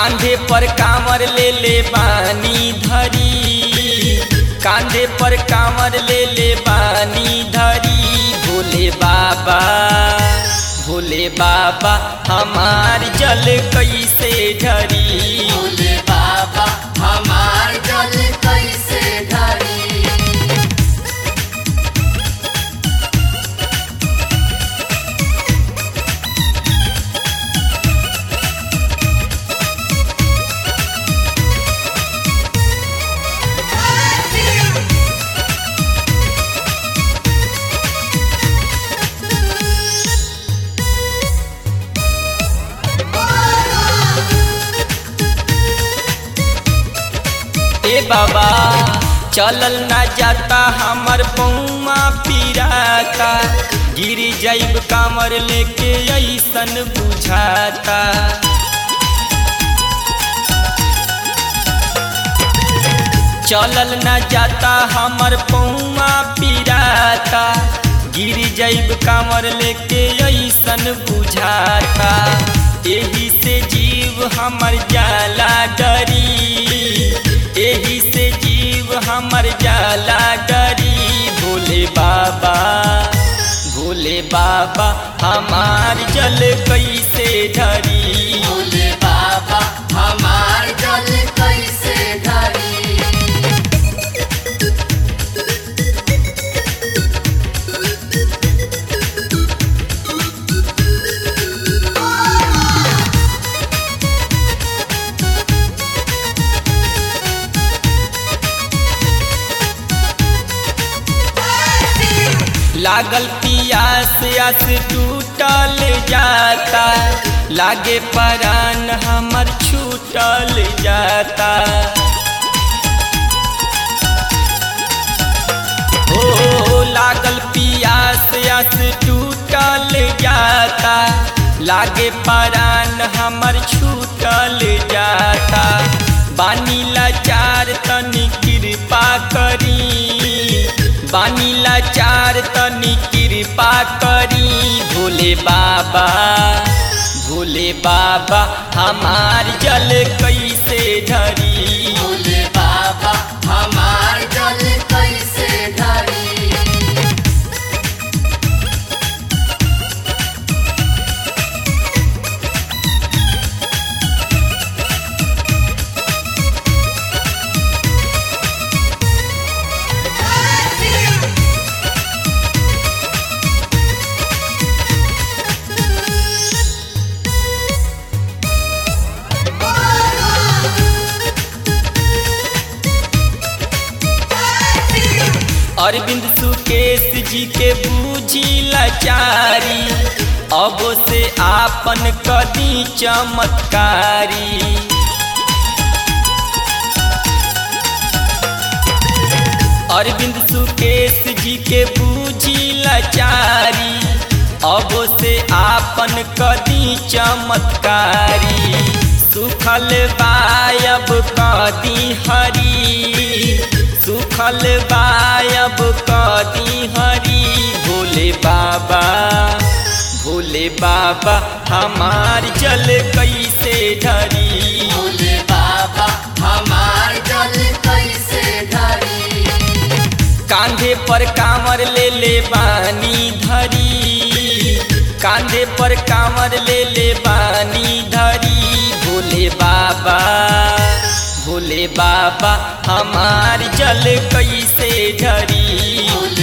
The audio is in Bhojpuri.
कांधे पर कांवर ले ले बानी धरी कांधे पर कांवर ले ले बानी धरी भोले बाबा भोले बाबा हमार जल कैसे ढरी भोले बाबा हमार जल कैसे ढरी ए बाबा चलल ना जाता हमर पौमा पीराता गिर जाइब कामर लेके ऐसन बुझाता चलल ना जाता हमर पौमा पीराता गिर जाइब कामर लेके ऐसन बुझाता एही से जीव हमर जाला डरी एही से जीव हमर जाला डरी भोले बाबा भोले बाबा हमार जल कैसे ढरी भोले बाबा हमार जल कैसे ढरी लागल पियास आस टूटल जाता लागे परान हमर छूटल जाता हो लागल पियास आस टूटल जाता लागे परान हमर छूटल जाता बानी लाचार तनी कृपा करी बानी लाचार तनी कृपा करी भोले बाबा भोले बाबा हमार जल कैसे ढरी भोले बाबा हमार जल कैसे ढरी अरविंद सुकेश जी के बूझी लाचारी अब से आपन कदी चमत्कारी अरविंद सुकेश जी के बूझी लाचारी अब से आपन कदी चमत्कारी सुखल बायब कदी हरी सुखल बायब कदी हरी भोले बाबा भोले बाबा हमार जल कैसे ढरी भोले बाबा हमार जल कैसे ढरी कांधे पर कांवर ले ले बानी धरी कांधे पर कांवर ले ले बानी धरी भोले बाबा भोले बाबा हमार जल कैसे ढरी भोले